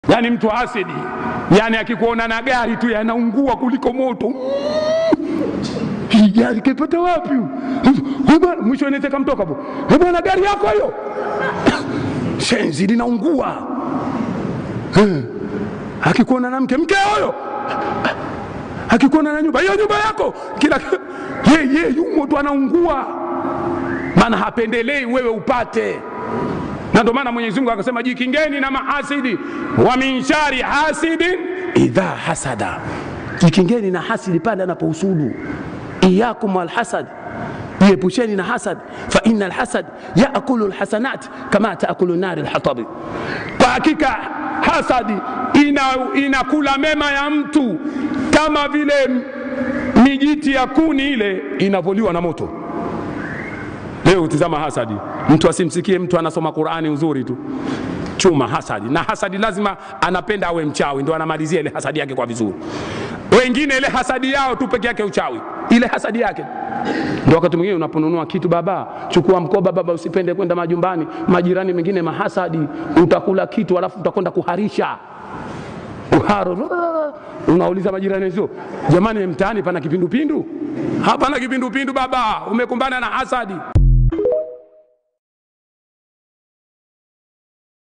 yaani mtu asidi, yaani akikuona na gari tu yanaungua kuliko moto. Hii gari kaipata wapi? Huyu bwana mwisho inaweza kamtoka hapo. Eh bwana, gari yako hiyo shenzi linaungua. Eh, akikuona na mke mke huyo akikuona na nyumba hiyo nyumba yako kila ye ye yumo tu anaungua, maana hapendelei wewe upate na ndio maana Mwenyezi Mungu akasema jikingeni na mahasidi wa min shari hasidin idha hasada, jikingeni na hasidi pale anapohusudu. Iyakum walhasad, jiepusheni na hasad, fa inna alhasad yaakulu alhasanat kama taakulu nari alhatabi, kwa hakika hasadi ina, inakula mema ya mtu kama vile mijiti ya kuni ile inavyoliwa na moto. Leo tizama hasadi, mtu asimsikie mtu anasoma Qurani uzuri tu, chuma hasadi. Na hasadi lazima anapenda awe mchawi, ndo anamalizia ile hasadi yake kwa vizuri. Wengine ile hasadi yao tu peke yake uchawi, ile hasadi yake ndo wakati mwingine unaponunua kitu, baba chukua mkoba baba, usipende kwenda majumbani, majirani mengine mahasadi, utakula kitu alafu utakwenda kuharisha uharo unauliza majirani sio jamani, mtaani pana kipindupindu? Hapana kipindupindu baba, umekumbana na hasadi.